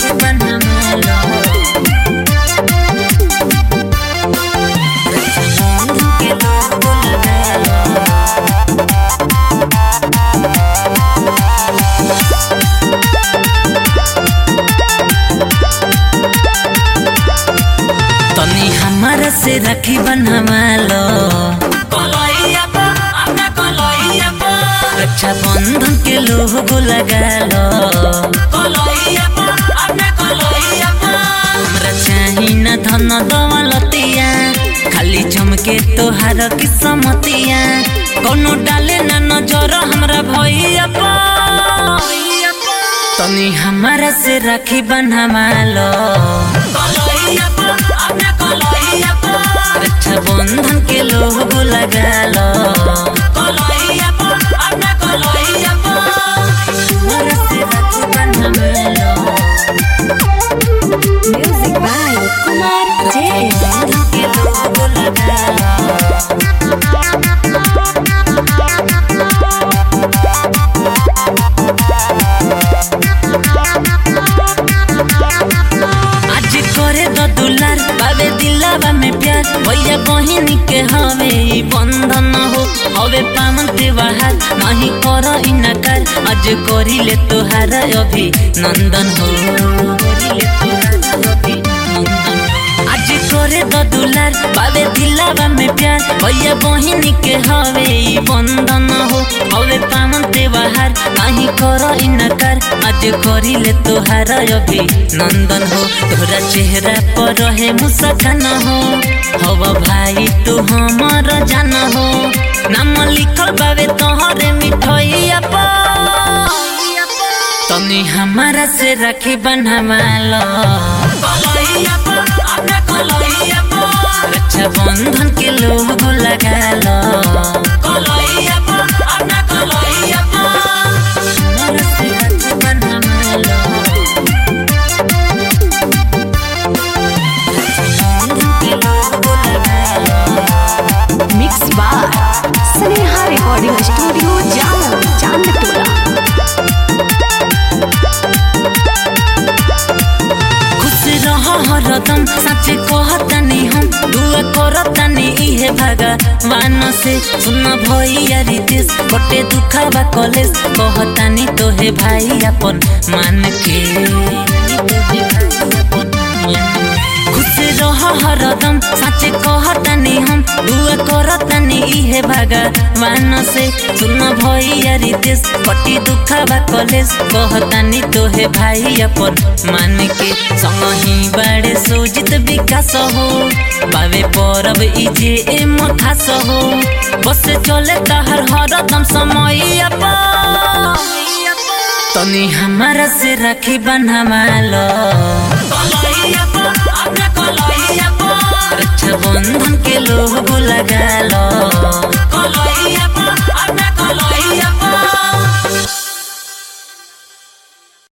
राखी बनवालो रक्षाबंधन के लोगो लगालो तनी हमारा से राखी बनवालो रक्षा बंधन के लोगो लगालो हमरा चाही न धन दौलतिया खाली चमके तोहार किस्मतिया कोनो डाले न नजर हमरा भैया तनी हमारा से राखी बनवालो रक्षा बंधन के लोगो लगालो हमारा से राखी बनवालो Music by Kumar J. बंधन के लोगो लगालो आज करे द दुलार बाबे दिलावा में प्यार भैया बहिन के हवे ई बंधन हो हवे पावन त्योहार नहीं कर इनकार आज करिले तोहार अभी नंदन हो करिले तोहार अभिनंदन हो। आज करे द दुलार बाबे दिलावा में प्यार भैया बहिन के हवे ई बंधन हो हवे पावन त्योहार नहीं कर इनकार आज करिले तोहार अभी नंदन हो तोहरा चेहरा पर रहे मुस्कान हो हव भाई तू हमर जान हो नाम लिखल बाबे तोहरे मिठैया पर तनी हमारा से राखी बनवालो रक्षा बंधन के लोगो लगालो हमारा से राखी बनवालो रक्षा बंधन के लोगो लगालो Mix by Sneha Recording Studio, Jalan, Chandtola. खुश रह हरदम सच कहतानी हम दुआ करतानी इहे भगवान से सुन भैया रितेश बटे दुखावा कॉलेज कहतानी तोहे भाई अपन मान के खुश रह हरदम सच कहतानी हम दुआ करतानी इहे भगवान से सुन भैया रितेश पटी दुखावा कॉलेज कहतानी तोहे भाई अपन मान के संगही बाड़े सोजित विकास हो बावे परब इजे एम खास हो बस चले तहर हरदम समय तनी हमारा से राखी बनवालो रक्षा बंधन के लोगो लगालो